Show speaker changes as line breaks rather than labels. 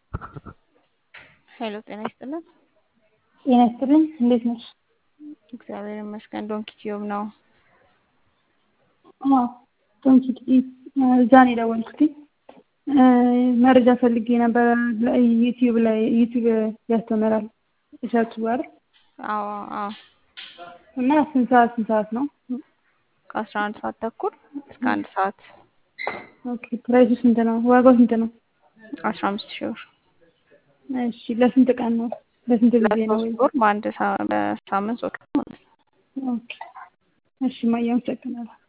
ሄሎ ጤና ይስጥልን።
ጤና ይስጥልኝ። እንዴት ነሽ?
እግዚአብሔር ይመስገን። ዶንኪ ቲዩብ ነው።
አዎ ዶንኪ ቲዩብ እዛ ነው የደወልኩት። መረጃ ፈልጌ ነበር። ዩቲዩብ ላይ ዩቲዩብ ያስተምራል እሸቱ አይደል?
አዎ አዎ።
እና ስንት ሰዓት ስንት ሰዓት ነው?
ከአስራ አንድ ሰዓት ተኩል እስከ አንድ ሰዓት
ኦኬ። ፕራይሱ ስንት ነው? ዋጋው ስንት ነው?
አስራ አምስት ሺህ ብር
እሺ። ለስንት ቀን ነው? ለስንት ጊዜ ነው?
ለሶስት ወር በአንድ ሳ- በሳምንት ሶስት ቀን ማለት ነው።
ኦኬ። እሺ ማየ አመሰግናለሁ።